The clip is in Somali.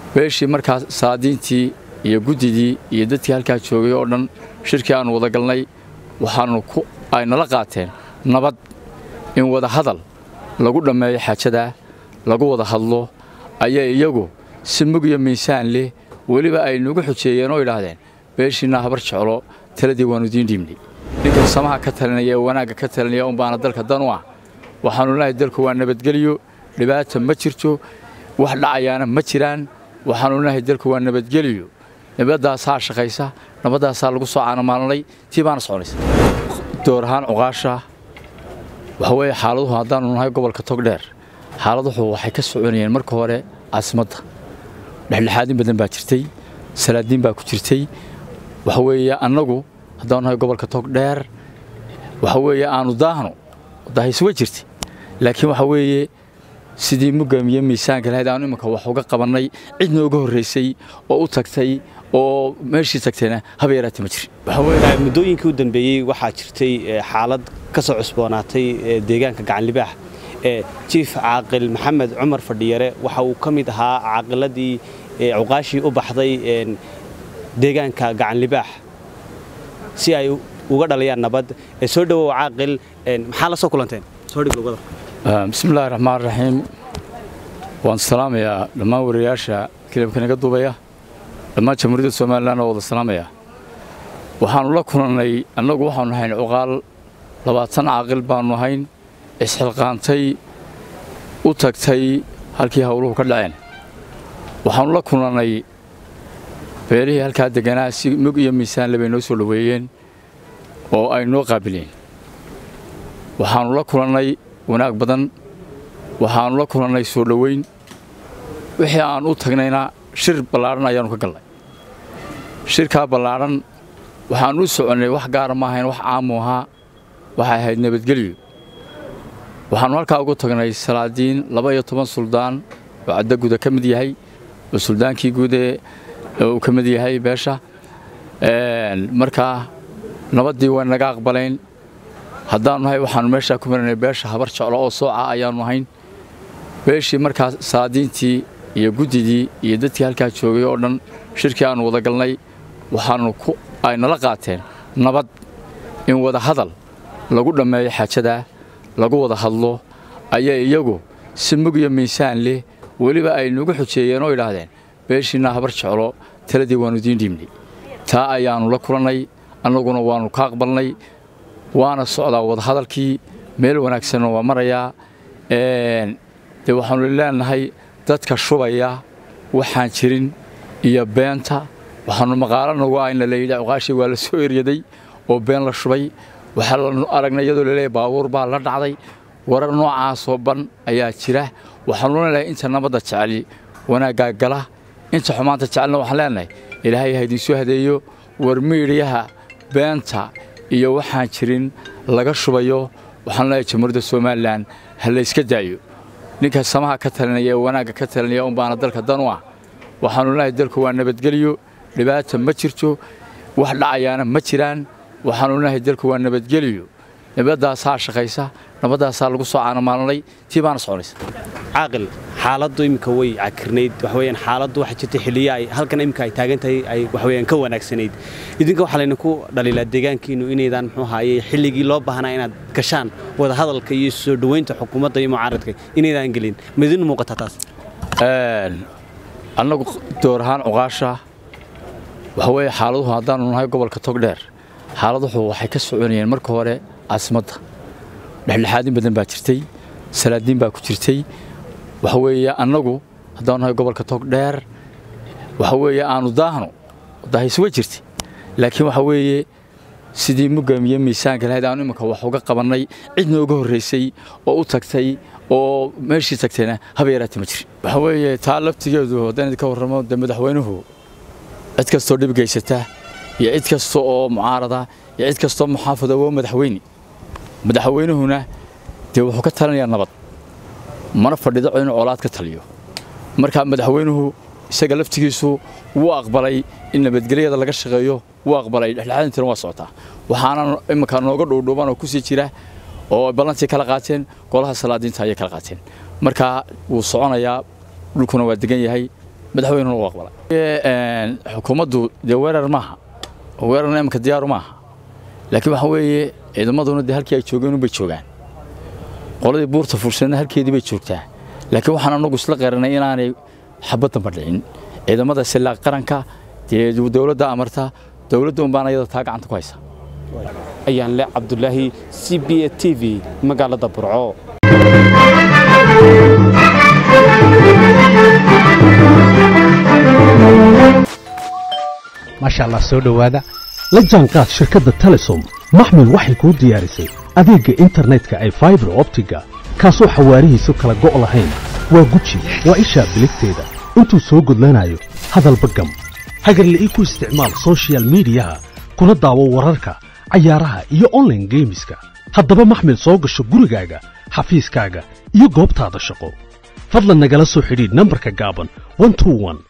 beeshii markaas saadiintii iyo guddidii iyo dadkii halkaa joogay oo dhan shirkii aannu wada galnay waxaannu ku ay nala qaateen nabad in wada hadal lagu dhammeeyo xaajadaa lagu wada hadlo ayaa iyagu si mug iyo miisaan leh weliba ay nugu xujeeyeen oo idhaahdeen beeshiinna habar jeclo taladii waannu idiin dhiibnay ninkan samaha ka talinaya ee wanaagga ka talinaya unbaana dalka dan u ah waxaannu lenahay dalku waa nabadgelyo dhibaata ma jirto wax dhacayaana ma jiraan waxaannu lenahay dalku waa nabadgelyo nabaddaasaa shaqaysa nabaddaasaa lagu soo caanamaalanay tii baana soconaysa door ahaan cuqaasha waxa weeye xaaladuhu haddaannu nahay gobolka togdheer xaaladuhu waxay ka soconayeen marka hore caasimadda dhexdhexaadin badan baa jirtay salaadiin baa ku jirtay waxa weeye annagu haddaannu nahay gobolka togdheer waxa weeye aannu daahno daahis way jirtay laakiin waxa weeye sidii mugamiye miisaanka lahayd aanu iminka wax uga qabannay cid nooga horraysay oo u tagtay oo meeshii tagtayna haba yaraatay ma jirin muddooyinkii u dambeeyey waxaa jirtay xaalad ka soo cusboonaatay deegaanka gacanlibaax jiif caaqil maxamed cumar fadhiyare waxa uu ka mid ahaa caaqiladii cuqaashii u baxday deegaanka gacanlibaax si ay uga dhalayaan nabad soo dhowow caaqil maxaa la soo kulanteen bismillahi raxmaan raxiim waan salaamayaa dhammaan wariyaasha kilabka naga duubaya dhammaan jamhuuriyadda somalilan oo wada salaamaya waxaannu la kulannay annagu waxaannu ahayn cuqaal labaatan caaqil baannu ahayn isxilqaantay u tagtay halkii howluhu ka dhaceen waxaannu la kulannay beelihii halkaa degganaa si mug iyo miisaanle bay noo soo dhoweeyeen oo ay noo qaabileen waxaannu la kulannay wanaag badan waxaannu la kulannay soo dhoweyn wixii aan u tagnayna shir ballaadhan ayaannu ka galnay shirkaa ballaadhan waxaannu u soconnay wax gaara ma ahayn wax caamu ahaa waxay ahayd nabadgelyo waxaannu halkaa ugu tagnay salaadiin laba iyo toban suldaan oo caddaguda ka mid yahay oo suldaankii guudee uu ka mid yahay beesha markaa nabaddii way naga aqbalayn haddaannu nahay waxaannu meeshaa ku maranay beesha habar jeclo oo sooca ayaannu ahayn beeshii markaas saadiintii iyo guddidii iyo dadkii halkaa joogay oo dhan shirkii aannu wada galnay waxaannu ku ay nala qaateen nabad in wada hadal lagu dhammeeyo xaajadaa lagu wada hadlo ayaa iyagu si mug iyo miisaan leh weliba ay nugu xujeeyeen oo idhaahdeen beeshiinna habar jeclo taladii waannu idiin dhiibnay taa ayaannu la kulannay annaguna waannu ka aqbalnay waana socdaa wadahadalkii meel wanaagsanna waa marayaa dee waxaannu leenahay dadka shubaya waxaan jirin iyo beenta waxaannu maqaalo nagu ah in la leeyidhi cuqaashii waa la soo eryaday oo been la shubay waxaa lanu aragnay iyadoo laleeyahy baabuur baa la dhacday warar noocaasoo ban ayaa jira waxaannu leenahay inta nabadda jeceli wanaaggaa gala inta xumaanta jecelna waxaan leenahay ilaahay ha idinsoo hadeeyo war miidhiyaha beenta iyo waxaan jirin laga shubayo waxaan leeyahay jamhuuriyadda somalilan ha la yska daayo ninka samaha ka talinaya ee wanaagga ka talinaya unbaana dalka dan u ah waxaannu lenahay dalku waa nabadgelyo dhibaata ma jirto wax dhacayaana ma jiraan waxaannu lenahay dalku waa nabadgelyo nabaddaasaa shaqaysa nabaddaasaa lagu soo caanamaalanay tii baana soconaysa caaqil xaaladdu iminka way cakirnayd waxaweyaan xaaladdu waxaa jirta xilliya ay halkan iminka ay taagan tahay ay waxaweyaan ka wanaagsanayd idinka waxaa laydinku dhaliilaa deegaankiinu inaydaan muxuu ahaaye xilligii loo baahnaa inaad gashaan wada hadalka iyo soo dhoweynta xukuumadda iyo mucaaradka inaydaan gelin ma idin muuqataa taas annagu door ahaan cuqaasha waxa weeye xaaladuhu haddaannu nahay gobolka togdheer xaaladuhu waxay ka soconayeen marka hore caasimadda dhexdhexaadin badan baa jirtay salaadiin baa ku jirtay waxa weeye annagu haddaannu nahay gobolka togdheer waxa weeye aannu daahno daahis way jirtay laakiin waxa weeye sidii mugamiye miisaanka lahayd aanu iminka wax uga qabannay cid nooga horraysay oo u tagtay oo meeshii tagtayna haba yaraatay ma jirin waxa weeye taa laftigeedu haddaan idinka warramo dee madaxweynuhu cid kastoo dhib gaysata iyo cid kasta oo mucaarada iyo cid kastoo muxaafada waa madaxweyne madaxweynuhuna dee wuxuu ka talinayaa nabad mana fadhido inuu colaad ka taliyo marka madaxweynuhu isaga laftigiisu wuu aqbalay in nabadgelyada laga shaqeeyo wuu aqbalay dhexdhexaadintana waa socotaa waxaana iminka nooga dhuudhuuban oo kusii jira oo ballantii kala qaateen golaha salaadiinta ayay kala qaateen marka wuu soconayaa dhulkuna waa degan yahay madaxweynuna u aqbalay xukuumaddu dee weerar maaha weerarna imika diyaaru maaha laakiin waxaa weeye ciidamaduna dee halkii ay joogeen unbay joogaan qoladii buurta fursadna halkeedii bay joogtaa laakiin waxaan anagu isla qaranay inaanay xabaddanba dhicin ciidamada silaa qaranka dee dowladda amarta dowladda unbaan ayada taa gacanta ku haysa ayaan le cabdulaahi c b a t v magaalada burco maasha allah soo dhowaada la jaanqaad shirkadda telesom maxmil waxay kuu diyaarisay adeegga internetka ay faibar optiga kaasoo xawaarihiisu kala go' lahayn waa guji waa ishaa biligteeda intuu soo gudlanayo hadalba gam hagarla'ii ku isticmaal sochial midiyaha kuna daawo wararka cayaaraha iyo onlaine geemiska haddaba maxmil soo gasho gurigaaga xafiiskaaga iyo goobtaada shaqo fadlan nagala soo xidhiidh nambarka gaaban